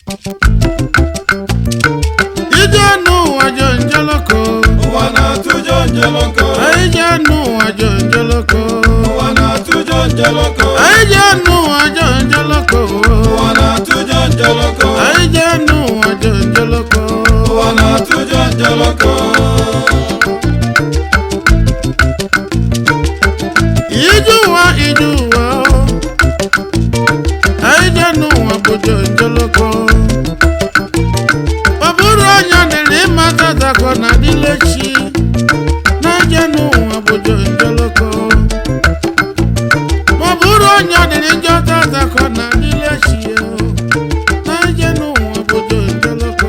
ije n'ụwa jọ njeloko ụwa na-atụjọ njeloko anyị je n'ụwa jọ njeloko ụwa na-atụjọ njeloko anyị je n'ụwa jọ njeloko ụwa na-atụjọ njeloko anyị je n'ụwa jọ njeloko ụwa na-atụjọ njeloko ije ụwa ije ụwa anyị je n'ụwa bụ jọ njeloko ọ bụrụ onye dịrị ịmata takọ na dịlechi na-eje n'ụwa bụ jọ njeloko ma ọ bụrụ onye dịrị njọ tatakọ na dịlechi na-eje n'ụwa bụ jọ njeloko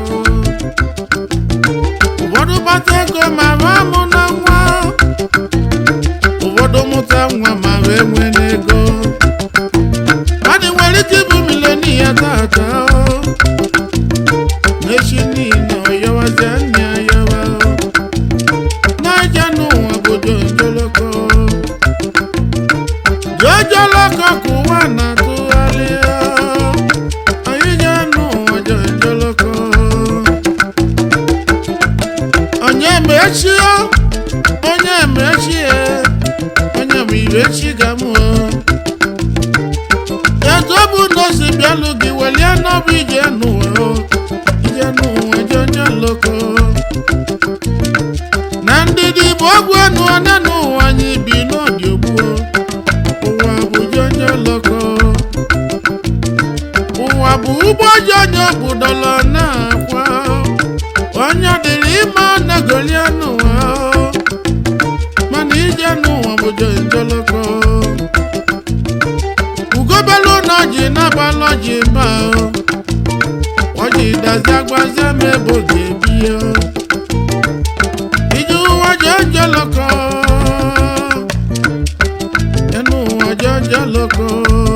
ụfọdụ kpata ego ma ma mụ na nwa ụfọdụ mụta nwa ma wee nwee n'ego mmadụ nwere ike ịbụ milonia tata n'echi niile ọyọwazi anya yawa n'aja n'ụwa bụ jonjoloko jonjoloko ka ụwa na-atụgharị anyị je n'ụwa jonjoloko onye ma echi onye ma echi onye ma ire echi ga mụ etu ọ bụ na o si bịalụ gị welie n'ọbụ ije n'ụwa ije n'ụwa jonye loko na ndịdị bụ ọgwụ enu onye n'ụwa anyị bi n'ọdị ogbuo ụwa bụ jonye loko ụwa bụ ụgbọ jonye obodola na-akwa onye dịrị ime negolie n'ụwa mana ije n'ụwa bụ jonye loko ugobelu na ọjị n'abalị ọjị ma ọjị dazi agbazie ma ebe oge ebie ije ụwa jọjọ lọkọ ẹnu ụwa jọjọ lọkọ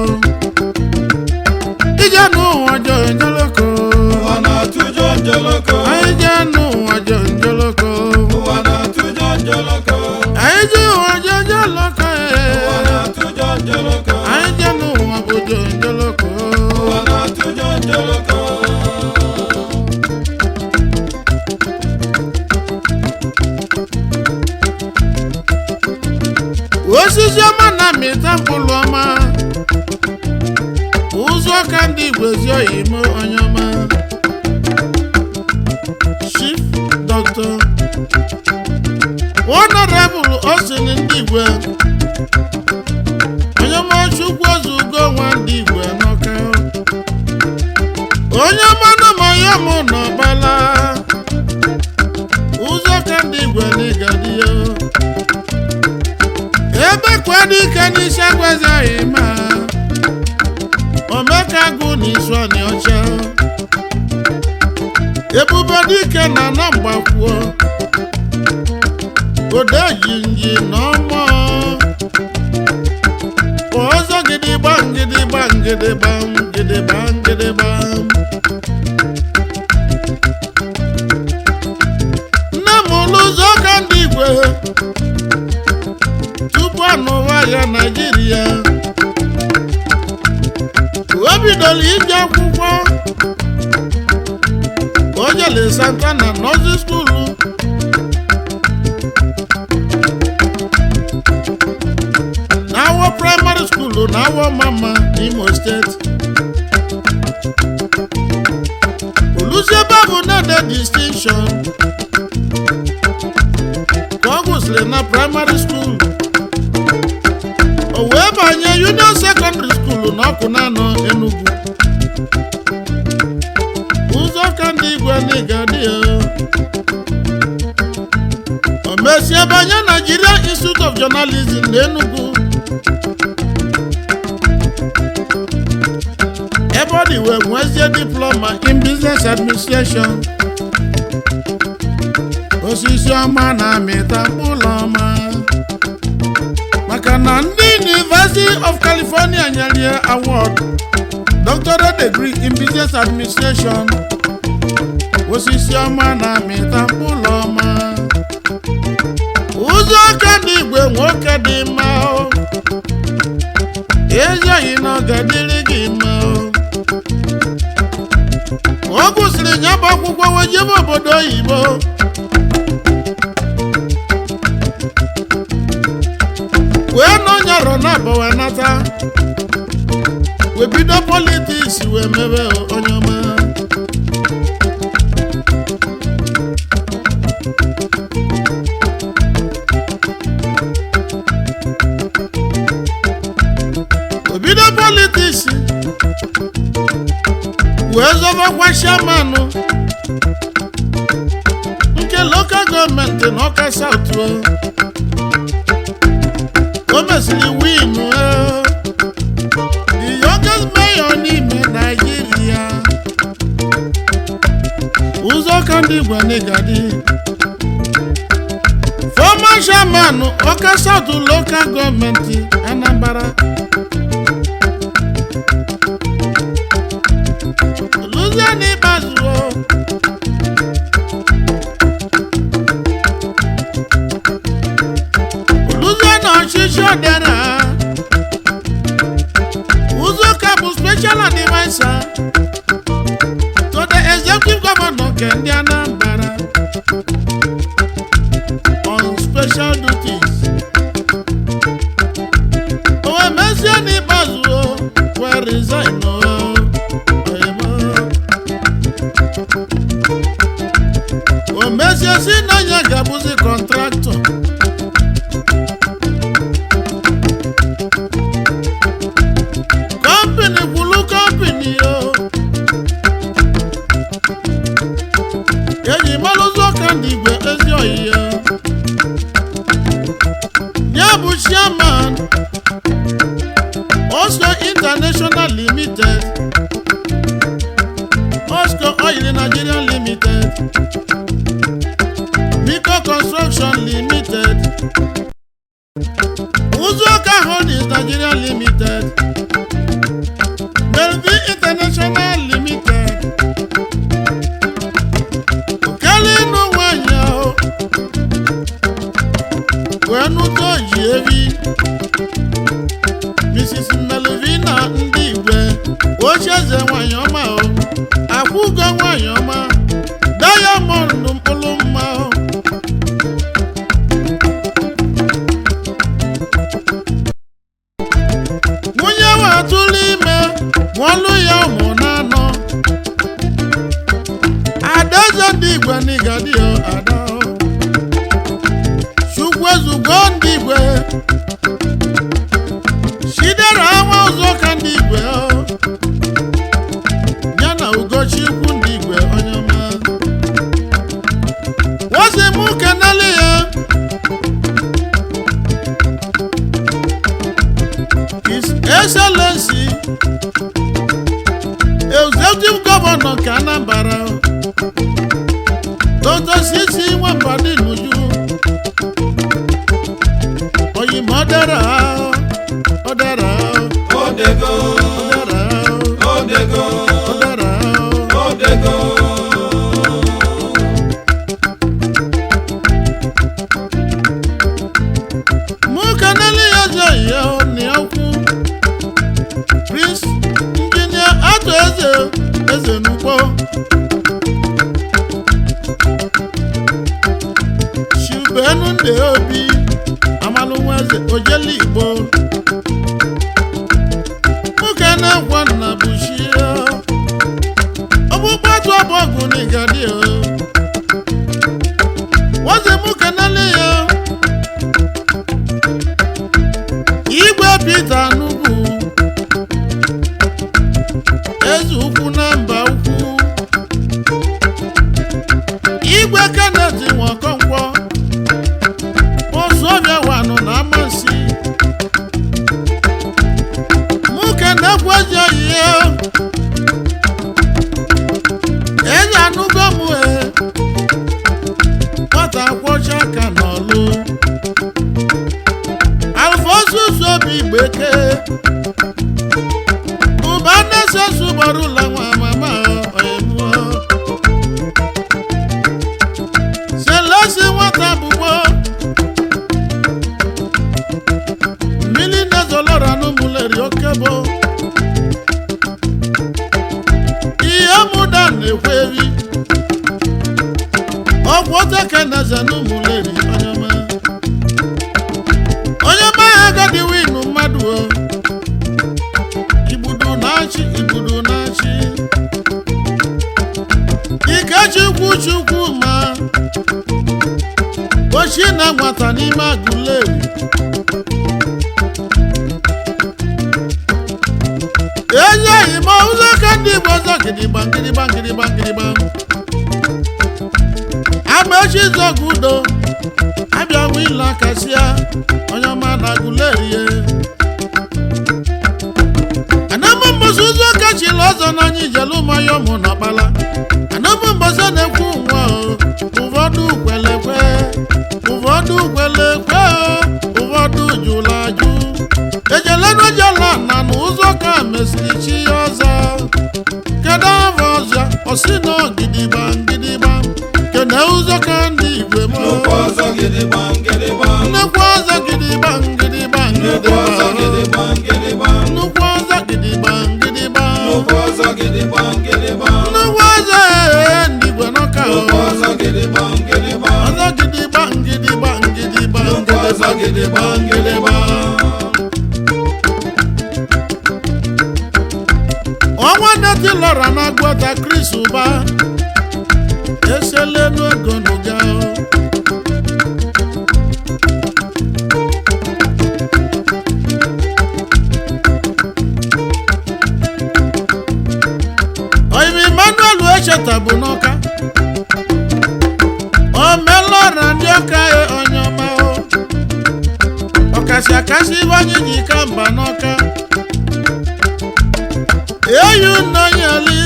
ije n'ụwa jọjọ lọkọ ụwa na-atụjọ njeloko anyị je n'ụwa jọjọ lọkọ ụwa na-atụjọ njeloko anyị je ụwa jọjọ lọkọ ụwa na-atụjọ njeloko anyị je n'ụwa bụ jọjọ lọkọ ụwa na-atụjọ njeloko osisi ọma na-amịta mkpụrụ ọma ụzọ ka ndị igbo ezi oyimo onye ọma chief dr honorable osin ndị igwe onye ọma chukwu ozu ugo nwa ndị igwe n'ọka onye ọma nụmanya mụ n'ọbala ụzọ ka ndị igwe n'ịgadi ya ebe kwa dike n'isi agwazaghị ma omeka gụ n'isu ọnị ọcha ebube dike na na mgbakwuo odejinji na ọmọ ọzọ gidigba ngịdịgba ngịdịgba ngịdịgba ngịdịgba nne m ụlụ ụzọ ka ndị igwe tupu anụwa ya naijiria o bidoro ije akwụkwọ o jele santa na nọzi skuulu na awọ praịmarị skuulu na awọ mama n'imo steeti oluziebe bụ nede distinction ka ọ gụsịrị na praịmarị skuulu o wee banye union secondary school n'ọkụ na-anọ Enugu ụzọ ka ndị igwe n'ịga dị ya o mesie banye Nigeria Institute of Journalism na Enugu ebe ọ dị wee nwezie diploma in business administration osisi ọma na-amịta mkpụrụ ọma maka na ndị University of California nyere ya award doctorate degree in business administration osisi ọma na-amịta mkpụrụ ọma ụzọ aka ndị igwe nwoke dị mma o ezighị na ọ ga-adịrị gị mma o o gụsịrị ya bụ akwụkwọ wee jebe obodo oyibo wee nọnyarọ na abụ wee nata wee bido politiks wee mebe onye ọma o bido politiks wee zọbakwa shamanụ nke lokal gọọmenti na ọka saut o mesịrị win eh, the youngest mayor n'ime naijiria ụzọka ndị igwe n'igadi former chairman ọka saut lokal gọọmenti anambra Louisiana Ikpeazụ Louisiana ọchịchị ọdịara Ụzọka bụ special advisor to the executive governor nke ndị Anambra on special duties. O wee mezie n'ikpeazụ wee resign o. Oyemo. o mezie si na ya ga-abụzi kọntraktọ kọmpini kwulu kọmpini o eji malụzi ọka ndị igwe ezi oyiye ya bụ chairman Oscar International Limited Oscar Oil Nigeria Limited Biko Construction Limited Uzuoka Holdings Nigeria Limited Melvin International Limited Okele ịnụ nwanyị ahụ wee nụta oji evi Mrs. Melvina ndị igwe ochieze nwanyị ọma o akwụgo nwanyị ọma Diamond mkpụrụ mma o nwunye watụrụ ime mụọlụ ya ụmụ n'anọ adaeze ndị igwe n'igadi o ada o chukwu ezugbo ndị igwe chidera nwa ụzọ ka ndị igwe o ya na ugochi ikwu ndị igwe onye ọma wozi mụ kenele ya His Excellency Executive Governor nke Anambra Dr. Sisi Nwambadi Nuju Oyim ọdara ọdara Odego, ọdara Odego, ọdara Odego. mụ kenele ya eze ya na okwu Prince Injinia Atụ Eze Eze Nukpo Shubenu Nde Obi Amalụnwa Eze Ojeli Igbo nwoke na-ekwe nna bụ chi ya ọgbụgba atụ abụọgụ n'igadi o waze mụ kenele ya igwe Pita Nnukwu eze ukwu na mba ukwu igwe Kenneth Nwakonkwo Osuofia wanụ na amansi mụ kenekwu ezi oyiye enye anụgo m e nwata kwọcha aka n'ọlụ alfosus obi gbeke ụba nnesesu gbara ụlọ nwa mama oyemuo selesi nwata bụgbo mmiri nezolora n'ụmụleri okebo ihe mụda na na-ekwe ebi ọgwụ oteke na eze na ụmụleri onye ọma onye ọma ya agadi winu mmadụ o igbudu na-achị igbudu na-achị ikechukwu chukwu ma ochi na nwata n'ime agụleri ezi oyi ma ụzọ ka ndị igbo ọzọ gidigba gidigba gidigba gidigba amaechi zọgụ udo abịa nwe ile akasịa onye ọma na agụlerie anamụ mbọsị ụzọ ka chiri ọzọ n'anya ijelu mmanya ụmụ n'ọkpala anamụ mbọsị na-ekwu nwa o, ụfọdụ kwelekwe ụfọdụ kwelekwe o, ụfọdụ jụrụ ajụ ejelenujela na n'ụzọ ka mesiri chi ya ọzọ kedu afọ ọzọ ọsị na gidigba gidigba kene ụzọ ka ndị igwe m Nnukwu ọzọ gidigba gidigba nnukwu ọzọ gidigba gidigba Nnukwu ọzọ gidigba gidigba gidigba nnukwu ọzọ gidigba gidigba Nnukwu ọzọ gidigba gidigba nnukwu ọzọ ee ndị igwe n'ọka o Nnukwu ọzọ gidigba gidigba ọzọ gidigba gidigba gidigba Nnukwu ọzọ gidigba gidigba ọnwa neti lọra na agwọta kris ụba eselenu ego n'ụga o. oyimi emmanuel echeta bụ n'ọka omelọra ndị ọka ya onye ọma o ọkasị akasị ibe anyị ji ka mba n'ọka eyu nnọnyeli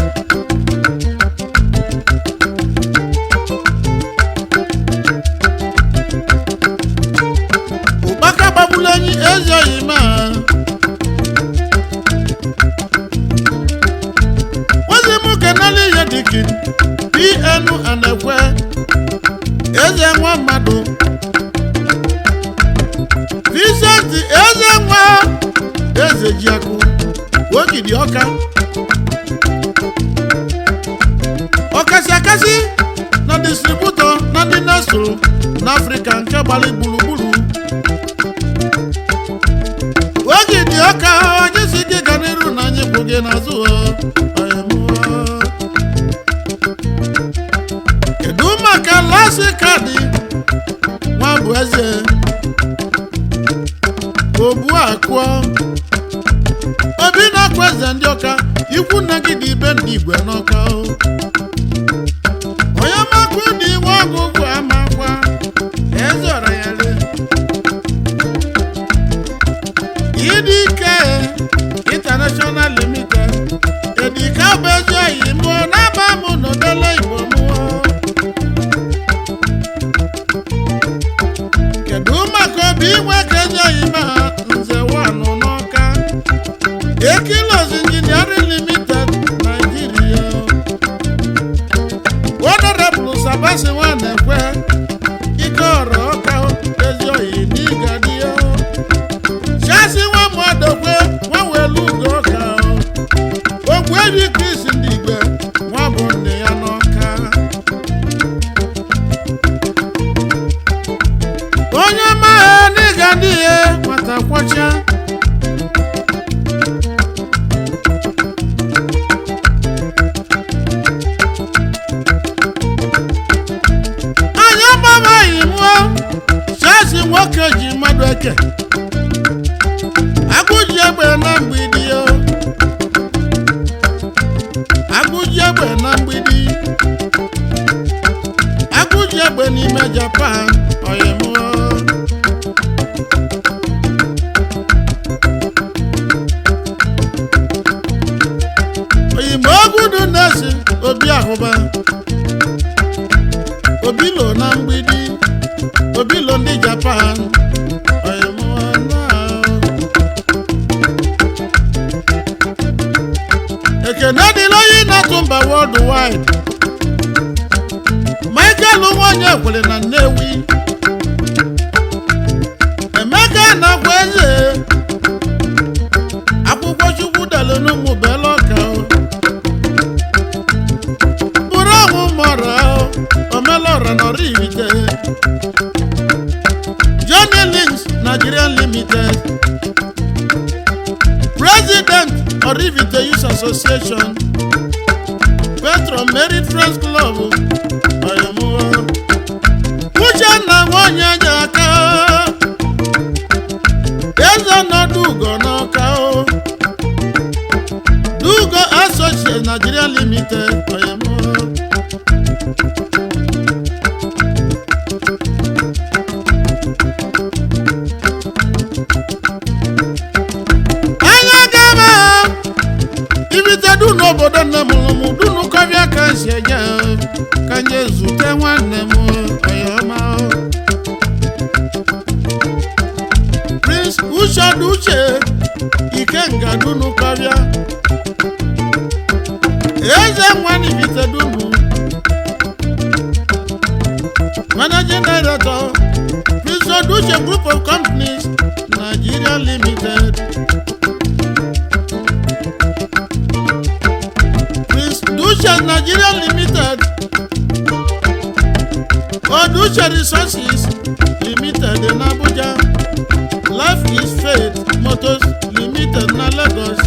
ụkpaka gbagburu enyi ezoghị ma ozi m kenela ihe dịka pn anekwe eze nwa mmadụ Vincent eze nwa eze jiakụ ogidi ọka ọkasị akasị na distributọ na ndị na-eso n'afrịka nke gbara gburugburu ogidi ọka onye si gị ga n'iru na anyị kwụ gị n'azụ ọ, anyị mụọ. kedu maka lasi kaadị nwa bụ eze obu akụọ obi na-akwa eze ndị ọka ikwu nna gị dị ibe ndị igwe n'ọka o onye makwa dị iwe ọgụgụ amakwa eze ọra ya le ịdị ike international limited edika bụ ezi oyi mụọ n'aba mụ n'odele igbo mụọ kedu maka obi inwe ka ezi oyi ma ha nze wanụ n'ọka Ekilos Engineering Limited, Nigeria. Honorable Sabasi Nwanekwe, ike ọrụ ọka ezi oyi n'ịgadi ya. Chasi nwa Mmadokwe, nwa welu ugo ọka. Ogbu ebi Chris ndị igwe, nwa bụ nne ya n'ọka. Onye maha n'ịgadi ya, nwata kwọcha. anya gbamaghị mụọ chasi nwoke ji mmadụ eke agụji egbe na mgbidi o agụji egbe na mgbidi agụji egbe n'ime japan oyimụọ oyimo ogudu na-esi obi ahụba obilo na mgbidi obilo ndị japan oyimụọna ekene dịla onye na-atụ mba world wide michael nwanyị ekwere na nnewi emeka na-agwa eze akwụkwọ chukwu delu n'ụmụ bela ọka Orivite Youth Association Petro Merit Friends Club Oyamuwa Uchenna nwanyị aja aka eze nọdụ ugo n'ọka o Dugo Associates Nigeria Limited Oyamuwa anya gaba ibite du n'obodo nne m lụ m dunu kọbịa ka si eje ka nye zute nwanne m ọyọma prince uchedu uche ikenga dunu kọbịa eze nwanne ibite dunu managing director prince oduche group of companies nigeria limited Prince Dusha Nigeria Limited Odusha Resources Limited in Abuja Life is Faith Motors Limited na Lagos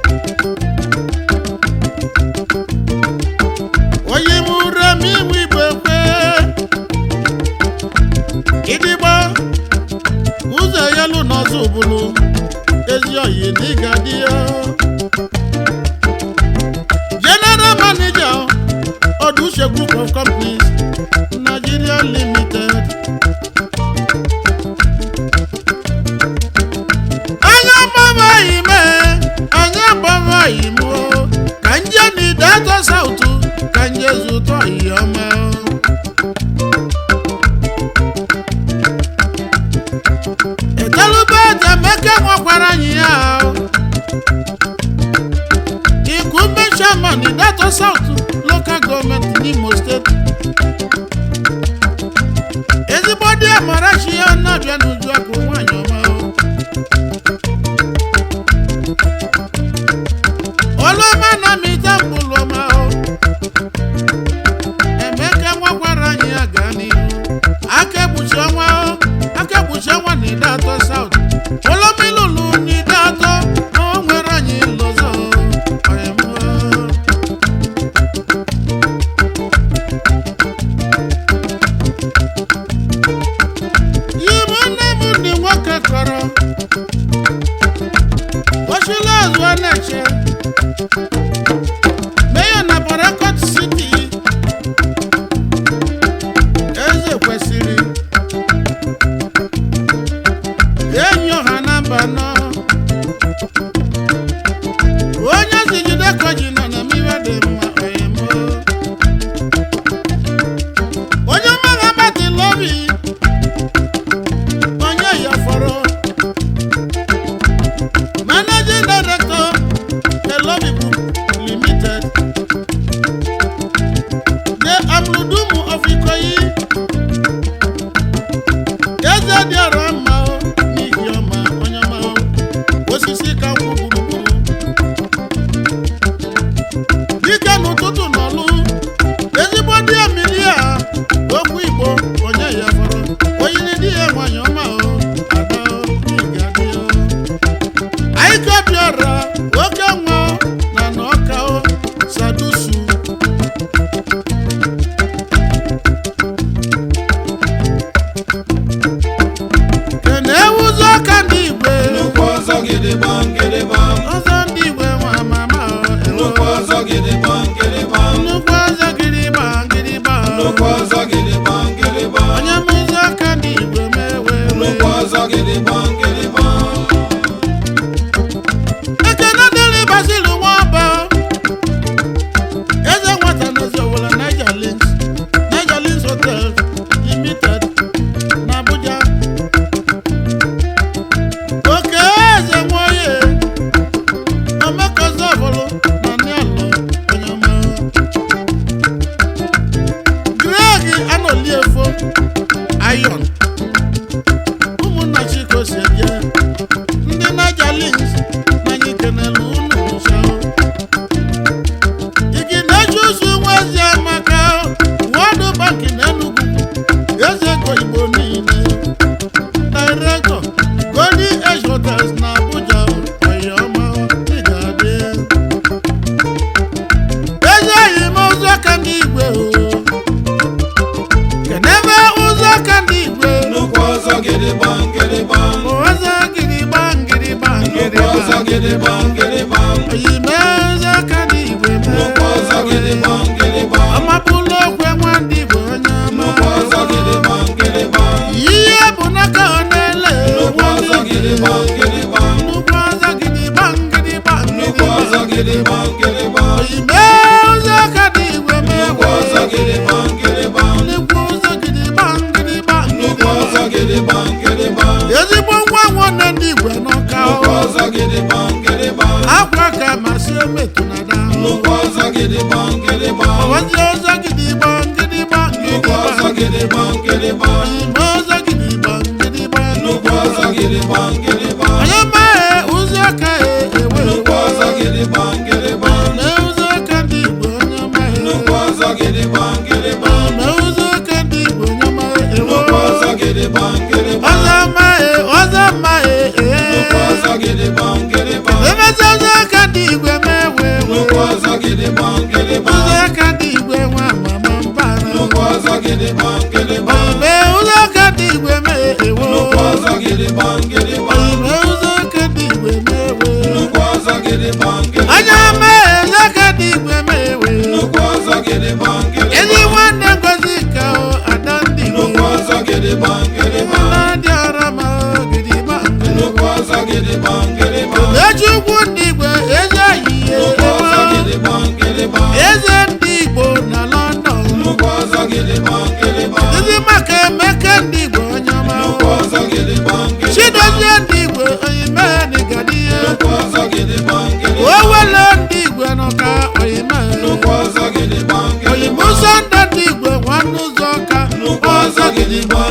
Oyimuremi Wibekwe Idigba ụzọ yelu n'ọzọ bụrụ ezi oyi n'ịga dị ya general manager oduse group of companies nigeria limited. anya gbaba ime anya gbaba ime o ka nje n'idato sautu ka nje zụtọ ihe ọma etelube jameke nwekwara anyị ya o. Igumbe chairman Idato South local government n'Imo State. Ezigbo dị Amarachi ya na-abịa n'uju akụ nwanyị ọma o. Ọlụọma na mita mkpụrụ ọma o. Emeka nwakwara anyị ya gaa n'ihu. Aka ekpuchi ọnwa o. Aka ekpuchi ọnwa na Idato South. Olomilulu na Idato na o nwere anyị lụzọ o. Ọyịmụ o. Igbo nne m ndị nwoke kọrọ ochila azụ a na-eche meya na Port City eze kwesịrị enyi ọha na mba nọ onye zijide koji nọ na mmiri dị mma oyimo onye mmagha batịla obi onye ya fọrọ managing director elobi group limited the amludumu of ikoyi eze dị ọra mma o n'ihi ọma onye ọma o osisi ka nkwụ gburugburu dike n'ụtụtụ n'ọlụ ezigbo di emili a okwu igbo onye ya fọrọ oyiri di ya nwanyị ọma o ada o ịga dị o anyị kebiara oke nwa na na ọka o sadusu kene ewuzi ọka ndị igwe nnukwu ọzọ gidigbam gidigbam ọzọ ndị igwe nwa mama o ewo nnukwu ọzọ gidigbam gidigbam gidigbam gidigbam oyime ụzọ ka dị igwe nnukwu ọzọ gidigbam gidigbam ọmapụlụ okwe nwa ndị igbo onye ọma nnukwu ọzọ gidigbam gidigbam ihe bụ n'aka ọ na-ele nnukwu ọzọ gidigbam gidigbam nnukwu ọzọ gidigba ngịdịgba nnukwu ọzọ gidigbam gidigbam oyime ụzọ ka dị igwe nnukwu ọzọ gidigbam gidigbam nnukwu ụzọ gidigba ngịdịgba nnukwu ọzọ gidigbam gidigbam ezigbo nwa nwanne ndị igwe n'ụka nnukwu ọzọ gidigbam gidigbam akwa ka masị emetụ na da nnukwu ọzọ gidigbam gidigbam ọwazi ụzọ gidigba ngịdịgba nnukwu ọzọ ngịdịgba gidigbam gidigbam oyime ụzọ gidigba ngịdịgba nnukwu ọzọ gidigbam gidigbam onye maghị ụzọ ka ewe nnukwu ọzọ gidigbam gidigbam na ụzọ ka ndị igwe onye maghị nnukwu ọzọ gidigbam gidigbam na ụzọ ka ndị igwe onye maghị ewe nnukwu ọzọ gidigbam gidigbam ọzọ maghị ọzọ maghị nnukwu ọzọ gidigbam gidigbam emezi ụzọ ka ndị igwe mewe nnukwu ọzọ gidigbam gidigbam ụzọ ka ndị igwe nwa mama mbara nnukwu ọzọ gidigbam gidigbam oyime ụzọ ka ndị igwe mee ewe nnukwu ọzọ gidigbam gidigbam oyime ụzọ ka ndị igwe mewe nnukwu ọzọ gidigbam gidigbam anya mee ụzọ ka ndị igwe mewe nnukwu ọzọ gidigbam ezi gidigbam nwanne ngozi ka o ada ndị igwe nnukwu ọzọ gidigbam gidigbam na-adị ọra ma gidigba nnukwu ọzọ gidigbam gidigbam eji ugwu ndị igwe eze ayiye nnukwu ọzọ gidigbam gidigbam eze ndị igbo na london nnukwu ọzọ gidigbam gidigbam ndị maka emeke ndị igwe onye ọma nnukwu ọzọ gidigbam gidigbam chidozie ndị igwe oyime nigadiye nnukwu ọzọ gidigbam gidigbam owele ndị igwe nọka oyime nnukwu ọzọ gidigbam oyime gidigbam ụzọ ndị ndị igwe nwanne ụzọ ka nnukwu ọzọ gidigbam